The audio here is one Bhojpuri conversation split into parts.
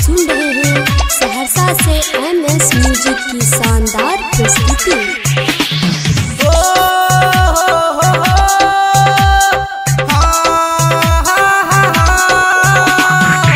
सुन रहे हैं सहरसा से एम एस म्यूजिक की शानदार प्रस्तुति ओ हो हो हो हाँ हाँ हाँ हाँ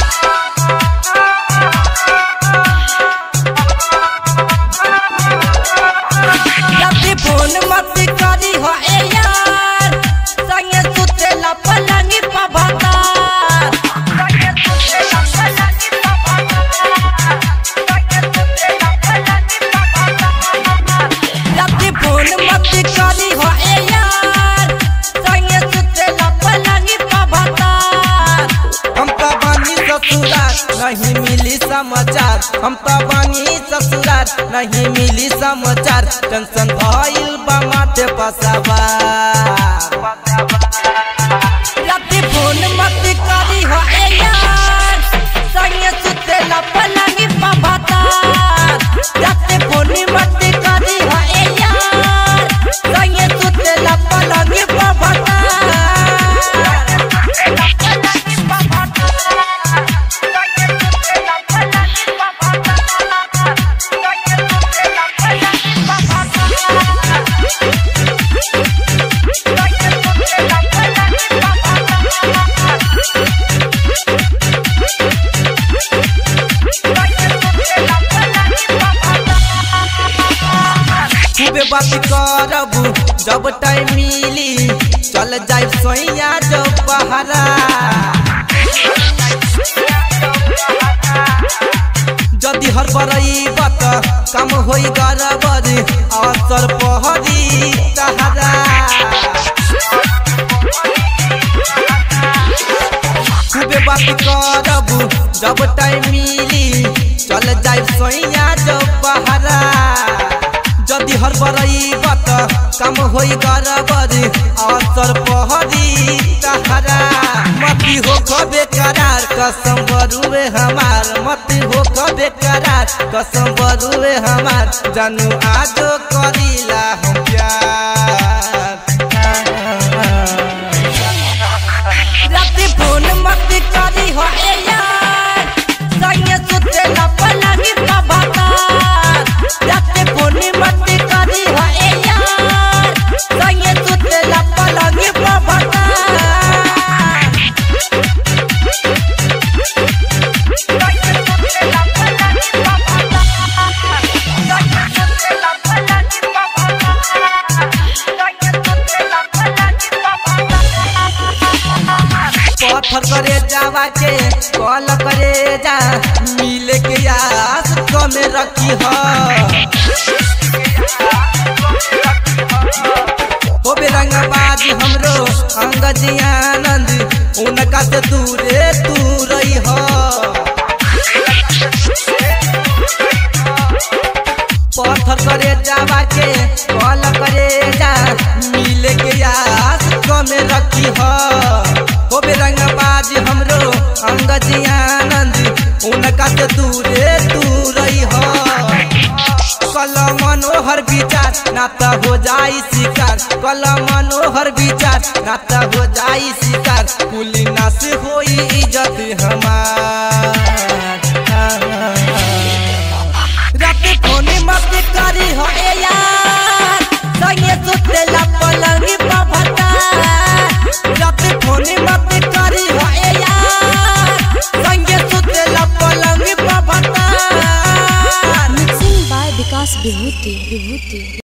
जल्दी फोन मत करी हो ए यार संगे सुतेला पलंगी पा भातार संगे सुतेला पलंगी पा भातार संगे सुतेला पलंगी पा भातार जल्दी फोन मत करी हो ए यार संगे सुतेला पलंगी पा भातार हम तो बानी ससुराल नहीं मिली समाचार हम तो बानी ससुराल नहीं मिली समाचार टेंशन भइल बा माथे पसावा राती फोन मत करी हो ए यार संगे सुतेला पलंगी पा भातार राती फोन मत करी हो ए यार संगे सुतेला पलंगी पा भातार खूबे बात करब जब टाइम मिली चल जाए सोइया जब बहरा जदि हर बरई बत कम होई गरबर असर पहरी तहरा खूबे बात करब जब टाइम मिली चल जाए सोइया जब बहरा जदि हर बरई बत कम होई गरबर असर पहरी तहरा मती हो कबे करार कसम बरुए हमार मती हो कबे करार कसम बरुए हमार जानू आजो करीला हम प्यार राती फोन मत करी हो ए यार संगे सुतेला पलंगी पा भातार राती फोन मत करी हो ए यार संगे सुतेला पलंगी पा भातार पत्थर करे जावा के कॉल करे जा मिले के आस कमे रखी हो होबे रंगबाजी हमरो अंगजी आनंद उनका से दूरे तू रही हो पत्थर करे जावा के कॉल करे जा मिले के आस कमे रखी हो होबे रंगबाजी हमरो अंगजी आनंद उनका से दूरे तू रही हो कल मनोहर विचार नाता हो जाई शिकार कल मनोहर विचार नाता हो जाई शिकार कुली ना से होई इज्जत हमार राती फोन मत करी हो ए यार संगे सुतेला पलंगी पा भता राती फोन मत करी हो ए यार संगे सुतेला पलंगी पा भता mixing by Vikas Vibhuti Vibhuti